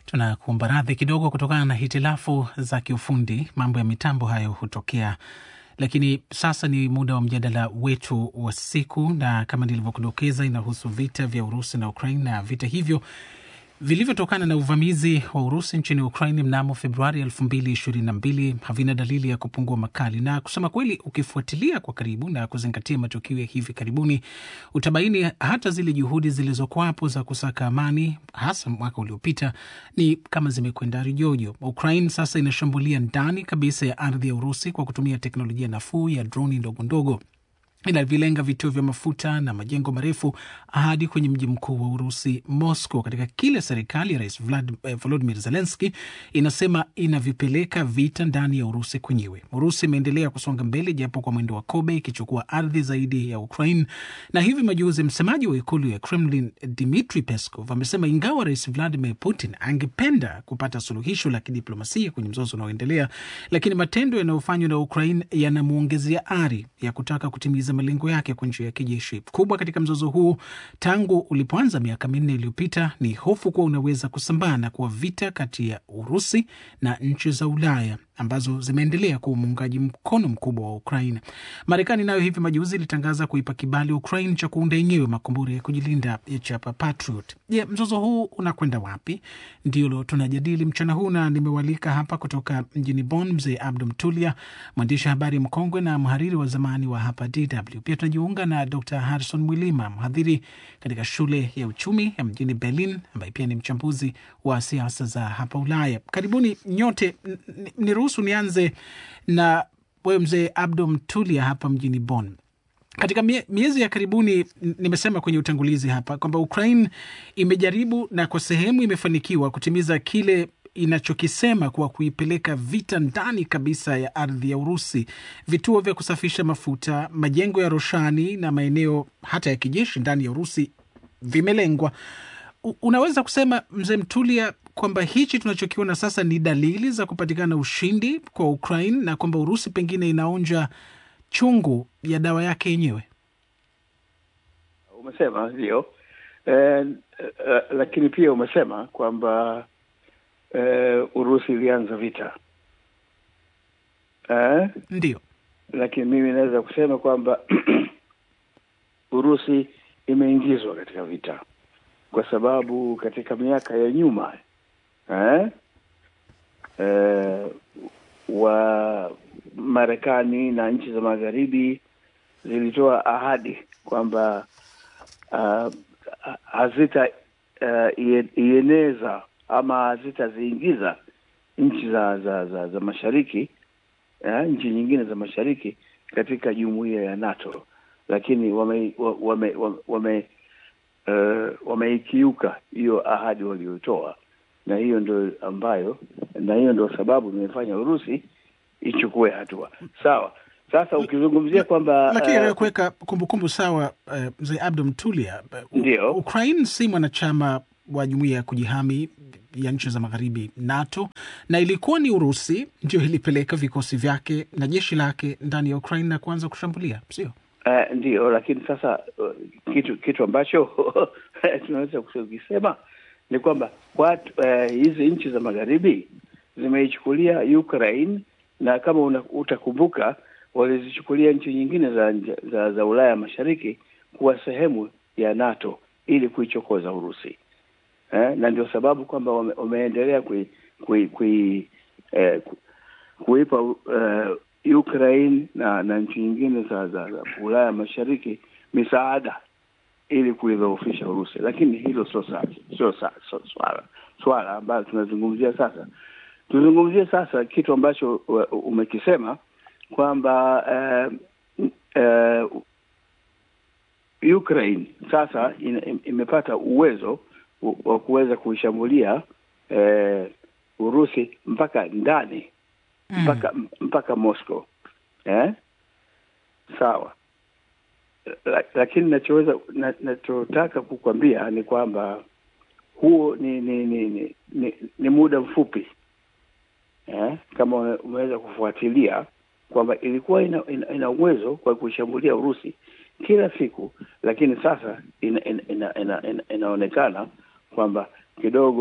Tunakuomba radhi kidogo kutokana na hitilafu za kiufundi, mambo ya mitambo hayo hutokea. Lakini sasa ni muda wa mjadala wetu wa siku, na kama nilivyokudokeza, inahusu vita vya Urusi na Ukraine, na vita hivyo vilivyotokana na uvamizi wa Urusi nchini Ukraine mnamo Februari 2022 havina dalili ya kupungua makali, na kusema kweli, ukifuatilia kwa karibu na kuzingatia matukio ya hivi karibuni, utabaini hata zile juhudi zilizokuwapo za kusaka amani, hasa mwaka uliopita, ni kama zimekwenda rijojo. Ukraine sasa inashambulia ndani kabisa ya ardhi ya Urusi kwa kutumia teknolojia nafuu ya droni ndogo ndogo inavilenga vituo vya mafuta na majengo marefu hadi kwenye mji mkuu wa Urusi, Moscow, katika kile serikali ya Rais Volodimir Zelenski inasema inavipeleka vita ndani ya Urusi kwenyewe. Urusi imeendelea kusonga mbele japo kwa mwendo wa kobe, ikichukua ardhi zaidi ya Ukraine. Na hivi majuzi, msemaji wa ikulu ya Kremlin Dmitri Peskov amesema ingawa Rais Vladimir Putin angependa kupata suluhisho la kidiplomasia kwenye mzozo unaoendelea, lakini matendo yanayofanywa na Ukraine yanamwongezea ari ya kutaka kutimiza malengo yake kwa njia ya kijeshi. Kubwa katika mzozo huu tangu ulipoanza miaka minne iliyopita ni hofu kuwa unaweza kusambaa na kuwa vita kati ya Urusi na nchi za Ulaya ambazo zimeendelea kuwa muungaji mkono mkubwa wa Ukraine. Marekani nayo hivi majuzi ilitangaza kuipa kibali Ukraine cha kuunda yenyewe makombora ya kujilinda ya chapa Patriot. Je, mzozo huu unakwenda wapi? Ndilo tunajadili mchana huu, na nimewalika hapa kutoka mjini Bonn mzee Abdu Mtulia, mwandishi habari mkongwe na mhariri wa zamani wa hapa DW. Pia tunajiunga na Dr Harrison Mwilima, mhadhiri katika shule ya uchumi ya mjini Berlin, ambaye pia ni mchambuzi wa siasa za hapa Ulaya. Karibuni nyote. Niruhusu nianze na wewe mzee Abdu Mtulia hapa mjini Bonn. Katika mie, miezi ya karibuni, nimesema kwenye utangulizi hapa kwamba Ukraine imejaribu na kwa sehemu imefanikiwa kutimiza kile inachokisema kuwa kuipeleka vita ndani kabisa ya ardhi ya Urusi. Vituo vya kusafisha mafuta, majengo ya roshani na maeneo hata ya kijeshi ndani ya Urusi vimelengwa. Unaweza kusema mzee Mtulia kwamba hichi tunachokiona sasa ni dalili za kupatikana ushindi kwa Ukraine na kwamba Urusi pengine inaonja chungu ya dawa yake yenyewe? Umesema ndio, eh, eh, lakini pia umesema kwamba eh, Urusi ilianza vita eh? Ndio, lakini mimi naweza kusema kwamba Urusi imeingizwa katika vita kwa sababu katika miaka ya nyuma eh, eh, wa Marekani na nchi za magharibi zilitoa ahadi kwamba uh, hazita uh, ieneza ama hazitaziingiza nchi za za, za za mashariki eh, nchi nyingine za mashariki katika jumuiya ya NATO, lakini wame wame wame uh, wameikiuka hiyo ahadi waliotoa, na hiyo ndio ambayo na hiyo ndio sababu imefanya Urusi ichukue hatua sawa. Sasa ukizungumzia kwamba lakini uh, kuweka kumbukumbu sawa, uh, mzee Abdu Mtulia, uh, ndio Ukraine si mwanachama wa jumuiya ya kujihami ya nchi za magharibi NATO, na ilikuwa ni Urusi ndio ilipeleka vikosi vyake na jeshi lake ndani ya Ukraine na kuanza kushambulia, sio? Uh, ndio, lakini sasa uh, kitu kitu ambacho tunaweza kukisema ni kwamba watu uh, hizi nchi za magharibi zimeichukulia Ukraine na kama una, utakumbuka walizichukulia nchi nyingine za, za za Ulaya Mashariki kuwa sehemu ya NATO ili kuichokoza Urusi eh, na ndio sababu kwamba wame, wameendelea kui, kui, kui, eh, kuipa uh, Ukraine na na nchi nyingine za, za, za Ulaya Mashariki misaada ili kuidhoofisha Urusi, lakini hilo sio sio swala swala ambayo tunazungumzia sasa. Tuzungumzie sasa kitu ambacho umekisema kwamba uh, uh, Ukraine sasa in, imepata uwezo wa kuweza kuishambulia uh, Urusi mpaka ndani mpaka mm. mpaka Moscow eh? Sawa, lakini nachoweza nachotaka kukwambia ni kwamba huo ni ni ni, ni, ni, ni muda mfupi eh? Kama umeweza kufuatilia kwamba ilikuwa ina, ina, ina uwezo kwa kuishambulia Urusi kila siku, lakini sasa ina, ina, ina, ina, ina, inaonekana kwamba kidogo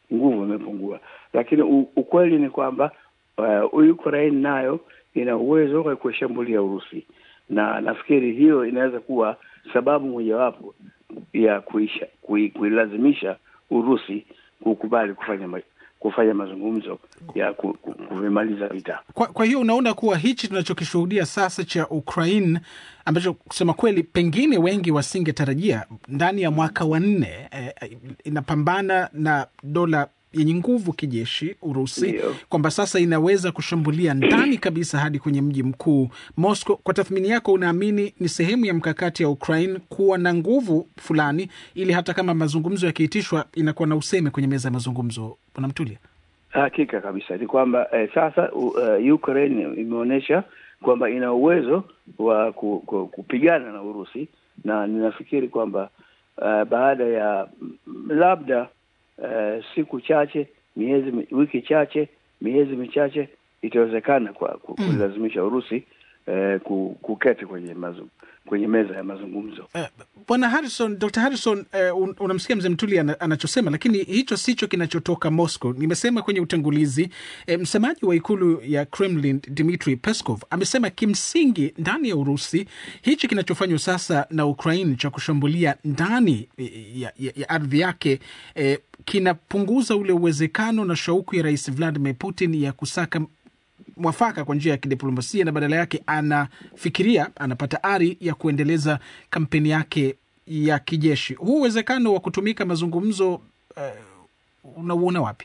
nguvu imepungua, lakini u, ukweli ni kwamba uh, Ukraine nayo ina uwezo wa kuishambulia Urusi, na nafikiri hiyo inaweza kuwa sababu mojawapo ya kuisha kui, kuilazimisha Urusi kukubali kufanya ma, kufanya mazungumzo ya ku, ku, kuvimaliza vita. Kwa, kwa hiyo unaona kuwa hichi tunachokishuhudia sasa cha Ukraine ambacho kusema kweli pengine wengi wasingetarajia ndani ya mwaka wa nne eh, inapambana na dola yenye nguvu kijeshi Urusi, Ndio. kwamba sasa inaweza kushambulia ndani kabisa hadi kwenye mji mkuu Moscow. Kwa tathmini yako, unaamini ni sehemu ya mkakati ya Ukraine kuwa na nguvu fulani, ili hata kama mazungumzo yakiitishwa inakuwa na useme kwenye meza ya mazungumzo? Bwana Mtulia. Hakika kabisa ni kwamba eh, sasa uh, Ukraine imeonyesha kwamba ina uwezo wa ku, ku, kupigana na Urusi, na ninafikiri kwamba uh, baada ya mm, labda uh, siku chache, miezi, mi- wiki chache, miezi michache itawezekana kwa ku- Mm. kuilazimisha Urusi uh, ku- kuketi kwenye mazu, kwenye meza ya mazungumzo. Eh, Bwana Harrison, Dr. Harrison, eh, un- unamsikia mzee Mtuli ana, anachosema, lakini hicho sicho kinachotoka Moscow. Nimesema kwenye utangulizi eh, msemaji wa ikulu ya Kremlin Dmitry Peskov amesema kimsingi ndani ya Urusi hichi kinachofanywa sasa na Ukraine cha kushambulia ndani eh, ya, ya, ya ardhi yake eh, kinapunguza ule uwezekano na shauku ya Rais Vladimir Putin ya kusaka mwafaka kwa njia ya kidiplomasia na badala yake anafikiria anapata ari ya kuendeleza kampeni yake ya kijeshi. Huu uwezekano wa kutumika mazungumzo uh, unauona wapi?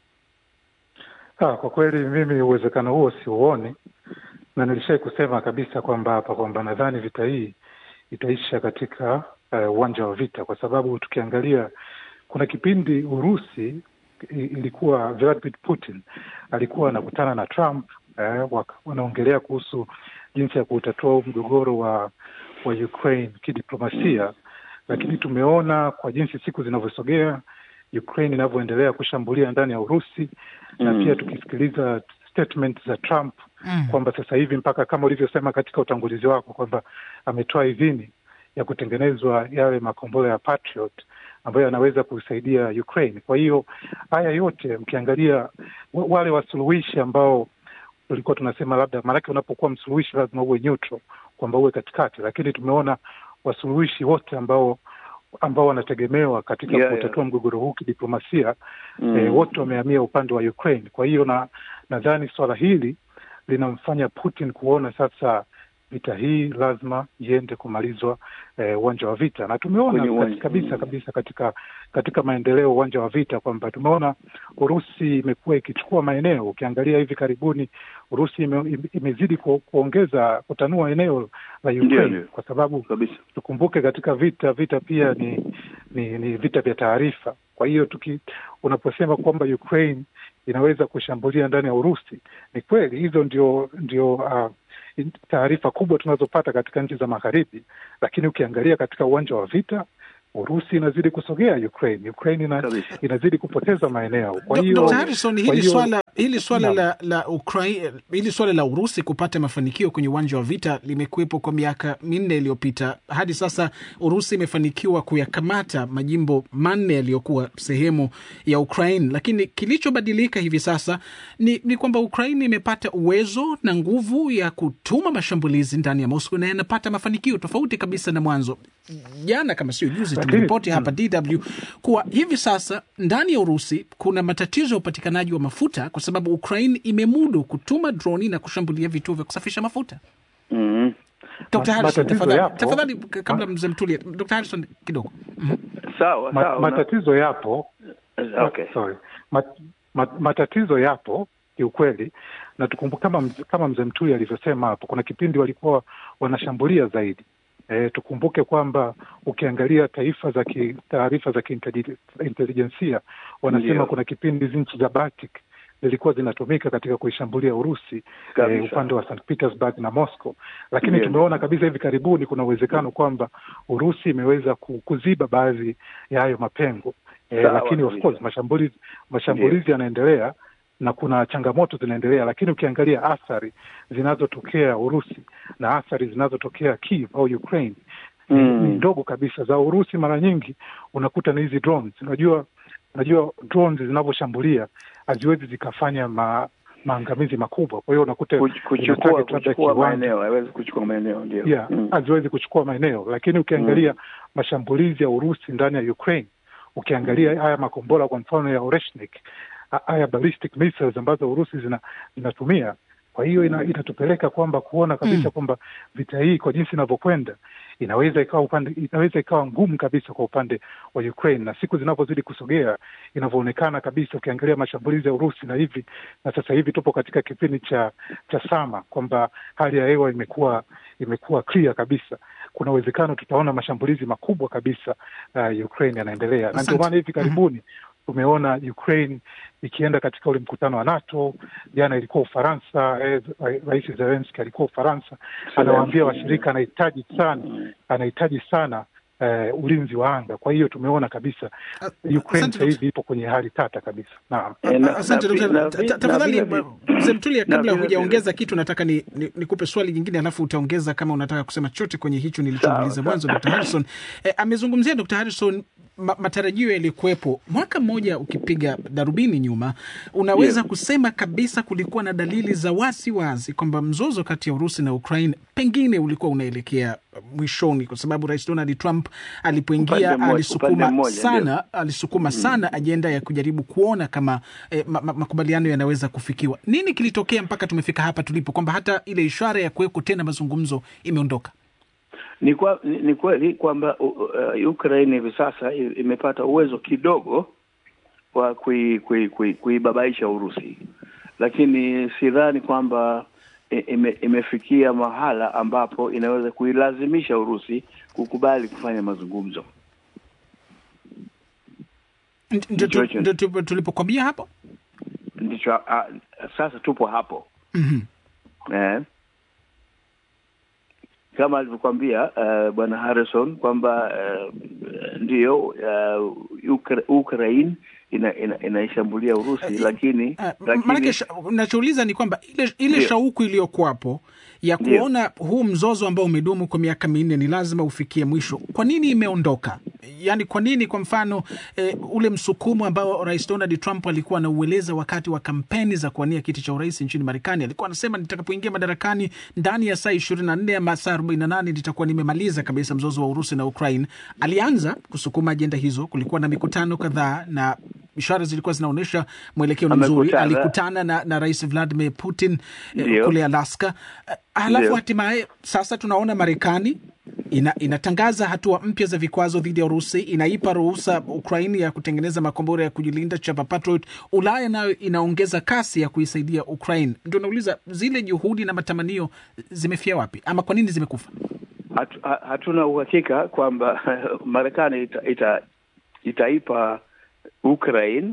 Ah, kwa kweli mimi uwezekano huo siuoni, na nilishai kusema kabisa kwamba hapa kwamba nadhani vita hii itaisha katika eh, uwanja wa vita, kwa sababu tukiangalia kuna kipindi Urusi i- ilikuwa Vladimir Putin alikuwa anakutana na Trump eh, waka- wanaongelea kuhusu jinsi ya kuutatua huu mgogoro wa wa Ukraine kidiplomasia, lakini tumeona kwa jinsi siku zinavyosogea Ukraine inavyoendelea kushambulia ndani ya Urusi na Mm. pia tukisikiliza statement za Trump Mm. kwamba sasa hivi mpaka kama ulivyosema katika utangulizi wako kwamba ametoa idhini ya kutengenezwa yale makombora ya Patriot ambayo yanaweza kusaidia Ukraine. Kwa hiyo haya yote mkiangalia wa- wale wasuluhishi ambao tulikuwa tunasema labda, maanake unapokuwa msuluhishi lazima uwe neutral, kwamba uwe katikati, lakini tumeona wasuluhishi wote ambao ambao wanategemewa katika Yeah, kutatua mgogoro huu kidiplomasia Mm. eh, wote wamehamia upande wa Ukraine. Kwa hiyo na nadhani swala hili linamfanya Putin kuona sasa vita hii lazima iende kumalizwa eh, uwanja wa vita, na tumeona Kwenye uwanja. kati- kabisa Mm. kabisa katika katika maendeleo uwanja wa vita kwamba tumeona Urusi imekuwa ikichukua maeneo. Ukiangalia hivi karibuni Urusi ime, ime- imezidi ku, kuongeza kutanua eneo la Ndio, Ukraine ndio. kwa sababu kabisa tukumbuke katika vita vita pia ni ni, ni vita vya taarifa. Kwa hiyo tuki unaposema kwamba Ukraine inaweza kushambulia ndani ya Urusi, ni kweli hizo ndio ndio uh, taarifa kubwa tunazopata katika nchi za magharibi, lakini ukiangalia katika uwanja wa vita Urusi inazidi kusogea Ukraine, Ukraine ina, Kabisa. inazidi kupoteza maeneo. Kwa Dr. hiyo Dr. Harrison, kwa hili hiyo- swala hili swala Naam. la la Ukraine, hili swala la Urusi kupata mafanikio kwenye uwanja wa vita limekuwepo kwa miaka minne iliyopita. Hadi sasa Urusi imefanikiwa kuyakamata majimbo manne yaliyokuwa sehemu ya Ukraine, lakini kilichobadilika hivi sasa ni, ni kwamba Ukraine imepata uwezo na nguvu ya kutuma mashambulizi ndani ya Moscow na yanapata mafanikio tofauti kabisa na mwanzo. Jana kama sio juzi, Lakini- tuliripoti hapa DW kuwa hivi sasa ndani ya Urusi kuna matatizo ya upatikanaji wa mafuta kwa sababu Ukraine imemudu kutuma droni na kushambulia vituo vya kusafisha mafuta. mm. Dr. Ma- Harrison, matatizo tafadhali, yapo. tafadhali k- kabla mzee Mtulia, Dr. Harrison kidogo. Mhm. sawa ma, sawa na- matatizo yapo okay. sorry mat, mat, matatizo yapo kiukweli, na tukumbuke kama, mz- kama mzee Mtuli alivyosema hapo, kuna kipindi walikuwa wanashambulia zaidi. E, tukumbuke kwamba ukiangalia taifa za ki, taarifa za kiintelijensia wanasema Ndio. kuna kipindi hizi nchi za Baltic zilikuwa zinatumika katika kuishambulia Urusi e, Kabisa. upande wa St Petersburg na Moscow, lakini Ndio. tumeona kabisa hivi karibuni kuna uwezekano kwamba Urusi imeweza ku- kuziba baadhi ya hayo mapengo e, Sawa lakini of kabisa. course mashambulizi mashambulizi yanaendelea na kuna changamoto zinaendelea, lakini ukiangalia athari zinazotokea Urusi na athari zinazotokea Kiev au Ukraine ni- Mm. ni ndogo kabisa. Za Urusi mara nyingi unakuta ni hizi drones. Unajua unajua drones zinavyoshambulia haziwezi zikafanya ma, maangamizi makubwa. Kwa hiyo unakuta Kuch- kuchukua kuchukua maeneo hawezi kuchukua maeneo ndio yeah, Mm. haziwezi kuchukua maeneo, lakini ukiangalia mashambulizi ya Urusi ndani ya Ukraine, ukiangalia haya makombora kwa mfano ya Oreshnik, ha- haya ballistic missiles ambazo Urusi zina, zinatumia kwa hiyo ina, inatupeleka kwamba kuona kabisa Mm. kwamba vita hii kwa jinsi inavyokwenda inaweza ikawa upande inaweza ikawa ngumu kabisa kwa upande wa Ukraine, na siku zinavyozidi kusogea inavyoonekana kabisa, ukiangalia mashambulizi ya Urusi na hivi na sasa hivi tupo katika kipindi cha cha sama, kwamba hali ya hewa imekuwa imekuwa clear kabisa. Kuna uwezekano tutaona mashambulizi makubwa kabisa uh, Ukraine yanaendelea, na ndio Asante. maana hivi karibuni tumeona Ukraine ikienda katika ule mkutano wa NATO. Jana ilikuwa Ufaransa, eh, Rais Zelensky alikuwa Ufaransa, anawaambia washirika anahitaji sana anahitaji sana eh, ulinzi wa anga. Kwa hiyo tumeona kabisa Ukraine Asante, sasa hivi ipo kwenye hali tata kabisa. Naam. Eh, na- Asante na- Dr. na- Ta- ta- na- tafadhali na vile- Mzee Mtulia, na kabla vile- hujaongeza kitu, nataka ni, ni, nikupe swali jingine, alafu utaongeza kama unataka kusema chochote kwenye hicho nilichouliza Sawa, mwanzo. Dr. Harrison eh, amezungumzia Dr. Harrison ma, matarajio yalikuwepo mwaka mmoja. Ukipiga darubini nyuma, unaweza Yes. kusema kabisa kulikuwa na dalili za wasi wazi kwamba mzozo kati ya Urusi na Ukraine pengine ulikuwa unaelekea mwishoni, kwa sababu Rais Donald Trump alipoingia Upande mmoja- alisukuma upande mmoja, sana alisukuma sana ajenda ya kujaribu kuona kama eh, ma, ma, makubaliano yanaweza kufikiwa. Nini kilitokea mpaka tumefika hapa tulipo, kwamba hata ile ishara ya kuweko tena mazungumzo imeondoka? Ni, kwa, ni, ni kweli kwamba uh, uh, Ukraine hivi sasa i- imepata uwezo kidogo wa kui- kui- kui- kuibabaisha Urusi, lakini sidhani kwamba i- ime, imefikia mahala ambapo inaweza kuilazimisha Urusi kukubali kufanya mazungumzo. N- Ndio tu- Ndicho- ndio tu- tulipokwambia hapo. Ndicho uh, sasa tupo hapo Mhm. eh, kama alivyokwambia uh, bwana Harrison kwamba uh, ndiyo uh, Ukra- Ukraine ina, ina, inaishambulia Urusi lakini, Ah, lakini Maanake sha- nachouliza ni kwamba ile, ile Ndio. shauku iliyokuwapo ya Ndio. kuona huu mzozo ambao umedumu kwa miaka minne ni lazima ufikie mwisho, kwa nini imeondoka? Yaani, kwa nini kwa mfano eh, ule msukumo ambao Rais Donald Trump alikuwa anaueleza wakati wa kampeni za kuwania kiti cha urais nchini Marekani, alikuwa anasema nitakapoingia madarakani ndani ya saa ishirini na nne ama saa arobaini na nane nitakuwa nimemaliza kabisa mzozo wa Urusi na Ukraine. Alianza kusukuma ajenda hizo, kulikuwa na mikutano kadhaa na ishara zilikuwa zinaonyesha mwelekeo ni mzuri. Amekutana. Alikutana na, na Rais Vladimir Putin eh, Ndio. kule Alaska. Eh, Halafu Ndio. hatimaye sasa tunaona Marekani ina, inatangaza hatua mpya za vikwazo dhidi ya Urusi, inaipa ruhusa Ukraini ya kutengeneza makombora ya kujilinda chapa Patriot. Ulaya nayo inaongeza kasi ya kuisaidia Ukraine. Ndio nauliza zile juhudi na matamanio zimefia wapi, ama kwa nini zimekufa? hatu, ha- hatuna uhakika kwamba Marekani ita, ita, itaipa Ukraine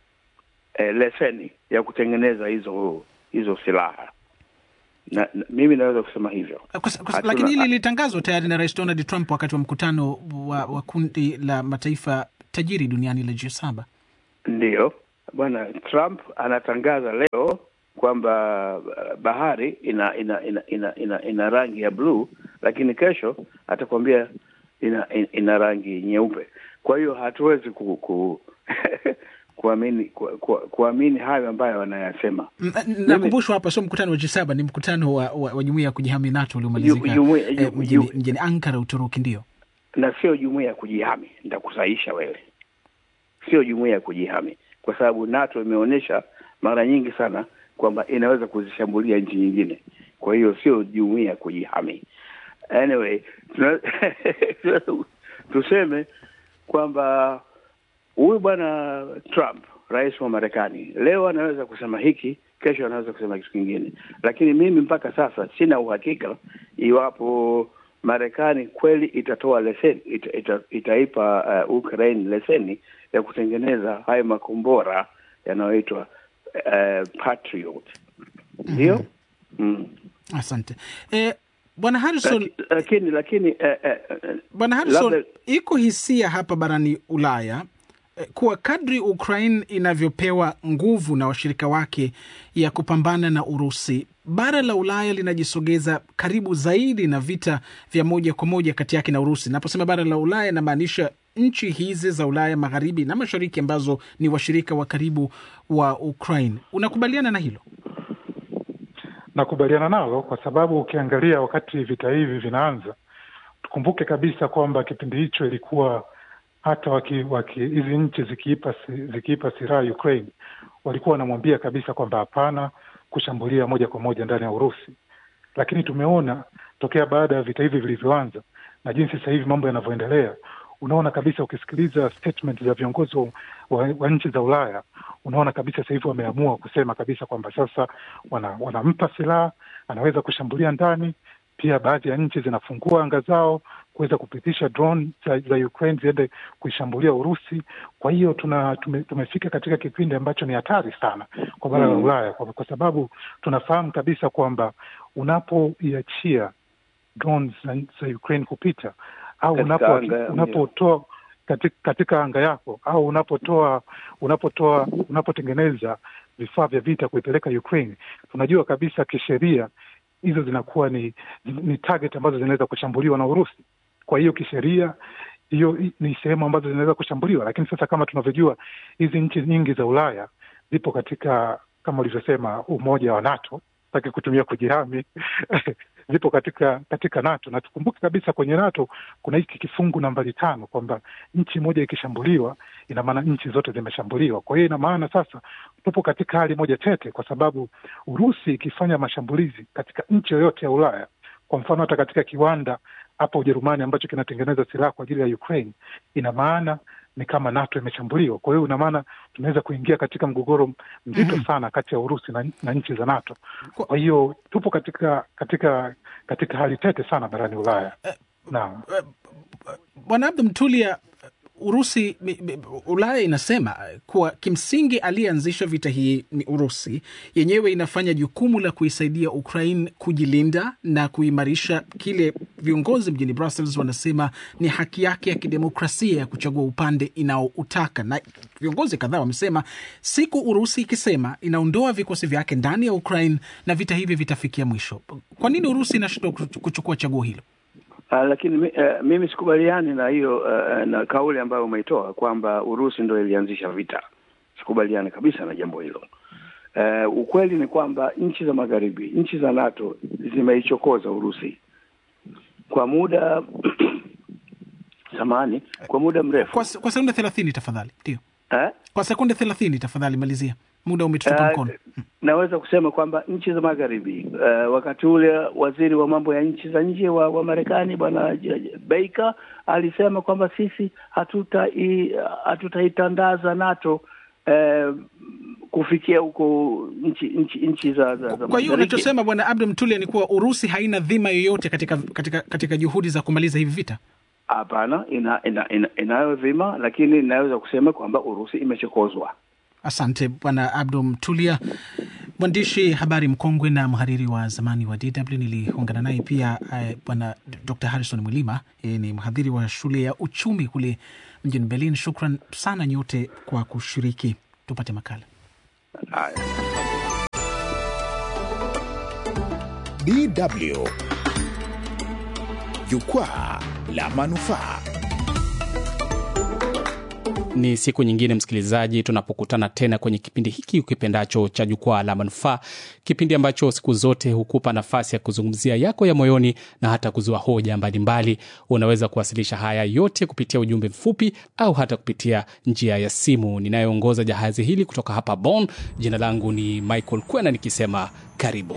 eh, leseni ya kutengeneza hizo hizo silaha na, na, mimi naweza kusema hivyo. Kwa, kwa, Hatuna- lakini hili lilitangazwa tayari na Rais Donald Trump wakati wa mkutano wa, wa kundi la mataifa tajiri duniani la G7. Ndiyo, bwana Trump anatangaza leo kwamba uh, bahari ina ina ina ina, ina, ina rangi ya bluu, lakini kesho atakwambia ina, ina, ina rangi nyeupe. Kwa hiyo hatuwezi ku, ku kuamini ku, ku, kuamini hayo ambayo wanayasema. M- Nakumbushwa hapa sio mkutano wa G7, ni mkutano wa, wa, wa jumuiya ya kujihami NATO uliomalizika Ju- jumuiya- eh, ju- mjini, ju- mjini Ankara, Uturuki. Ndio na sio jumuiya ya kujihami. Nitakusahisha wewe, sio jumuiya ya kujihami, kwa sababu NATO imeonyesha mara nyingi sana kwamba inaweza kuzishambulia nchi nyingine. Kwa hiyo sio jumuiya ya kujihami. Anyway, tuna- tuseme kwamba huyu bwana Trump, rais wa Marekani, leo anaweza kusema hiki, kesho anaweza kusema kitu kingine, lakini mimi mpaka sasa sina uhakika iwapo Marekani kweli itatoa leseni ita, ita, itaipa uh, Ukraine leseni ya kutengeneza hayo makombora yanayoitwa uh, Patriot. Ndio? mm. asante eh, bwana Harrison. Laki- Lakini lakini eh, eh, eh, Bwana Harrison, labda- iko hisia hapa barani Ulaya eh, kuwa kadri Ukraine inavyopewa nguvu na washirika wake ya kupambana na Urusi, bara la Ulaya linajisogeza karibu zaidi na vita vya moja kwa moja kati yake na Urusi. Naposema bara la Ulaya, namaanisha nchi hizi za Ulaya magharibi na mashariki ambazo ni washirika wa karibu wa Ukraine. Unakubaliana na hilo? Nakubaliana nalo kwa sababu ukiangalia wakati vita hivi vinaanza, tukumbuke kabisa kwamba kipindi hicho ilikuwa hata waki, waki hizi nchi zikiipa zikiipa silaha Ukraine walikuwa wanamwambia kabisa kwamba hapana kushambulia moja kwa moja ndani ya Urusi, lakini tumeona tokea baada ya vita hivi vilivyoanza na jinsi sasa hivi mambo yanavyoendelea, unaona kabisa, ukisikiliza statement za viongozi wa, wa nchi za Ulaya, unaona kabisa sasa hivi wameamua kusema kabisa kwamba sasa wana, wanampa silaha, anaweza kushambulia ndani. Pia baadhi ya nchi zinafungua anga zao kuweza kupitisha drone za, za Ukraine ziende kuishambulia Urusi. Kwa hiyo tuna tume, tumefika katika kipindi ambacho ni hatari sana kwa bara la mm. Ulaya kwa, kwa sababu tunafahamu kabisa kwamba unapoiachia drones za, za Ukraine kupita au unapo unapotoa katika, katika anga yako au unapotoa unapotoa unapotengeneza vifaa vya vita kuipeleka Ukraine, tunajua kabisa kisheria hizo zinakuwa ni ni target ambazo zinaweza kushambuliwa na Urusi. Kwa hiyo kisheria hiyo ni sehemu ambazo zinaweza kushambuliwa, lakini sasa kama tunavyojua hizi nchi nyingi za Ulaya zipo katika kama ulivyosema umoja wa NATO, taki kutumia kujihami zipo katika katika NATO na tukumbuke kabisa kwenye NATO kuna hiki kifungu nambari tano kwamba nchi moja ikishambuliwa ina maana nchi zote zimeshambuliwa. Kwa hiyo ina maana sasa tupo katika hali moja tete, kwa sababu Urusi ikifanya mashambulizi katika nchi yoyote ya Ulaya, kwa mfano hata katika kiwanda hapa Ujerumani ambacho kinatengeneza silaha kwa ajili ya Ukraine, ina maana ni kama NATO imeshambuliwa. Kwa hiyo ina maana tunaweza kuingia katika mgogoro mzito mm -hmm. sana kati ya Urusi na, na nchi za NATO. Kwa hiyo tupo katika katika katika hali tete sana barani Ulaya. Naam, Bwana Abdu Mtulia, Urusi Ulaya inasema kuwa kimsingi aliyeanzisha vita hii ni Urusi yenyewe, inafanya jukumu la kuisaidia Ukraine kujilinda na kuimarisha kile viongozi mjini Brussels wanasema ni haki yake ya kidemokrasia ya kuchagua upande inaoutaka. Na viongozi kadhaa wamesema siku Urusi ikisema inaondoa vikosi vyake ndani ya Ukraine na vita hivi vitafikia mwisho. Kwa nini Urusi inashindwa kuchukua chaguo hilo? Uh, lakini uh, mimi sikubaliani na hiyo uh, na kauli ambayo umeitoa kwamba Urusi ndo ilianzisha vita. Sikubaliani kabisa na jambo hilo. Uh, ukweli ni kwamba nchi za magharibi, nchi za NATO zimeichokoza Urusi kwa muda samani, kwa muda mrefu. Kwa, kwa sekunde thelathini tafadhali. Ndio eh? Kwa sekunde thelathini tafadhali, malizia muda umetutupa mkono. Uh, naweza kusema kwamba nchi za magharibi uh, wakati ule waziri wa mambo ya nchi za nje wa, wa Marekani bwana Baker alisema kwamba sisi hatutaitandaza NATO uh, kufikia huko nchi nchi nchi za, za, za kwa hiyo unachosema bwana Abdu Mtulia ni kuwa Urusi haina dhima yoyote katika, katika, katika juhudi za kumaliza hivi vita? Hapana, ina, ina, ina, inayo dhima, lakini inaweza kusema kwamba Urusi imechokozwa. Asante bwana Abdu Mtulia, mwandishi habari mkongwe na mhariri wa zamani wa DW. Niliungana naye pia eh, bwana Dr Harrison Mwilima, yeye ni mhadhiri wa shule ya uchumi kule mjini Berlin. Shukran sana nyote kwa kushiriki. Tupate makala DW Jukwaa la Manufaa. Ni siku nyingine msikilizaji, tunapokutana tena kwenye kipindi hiki ukipendacho cha Jukwaa la Manufaa, kipindi ambacho siku zote hukupa nafasi ya kuzungumzia yako ya moyoni na hata kuzua hoja mbalimbali. Unaweza kuwasilisha haya yote kupitia ujumbe mfupi au hata kupitia njia ya simu. Ninayoongoza jahazi hili kutoka hapa Bonn, jina langu ni Michael Kwena nikisema karibu.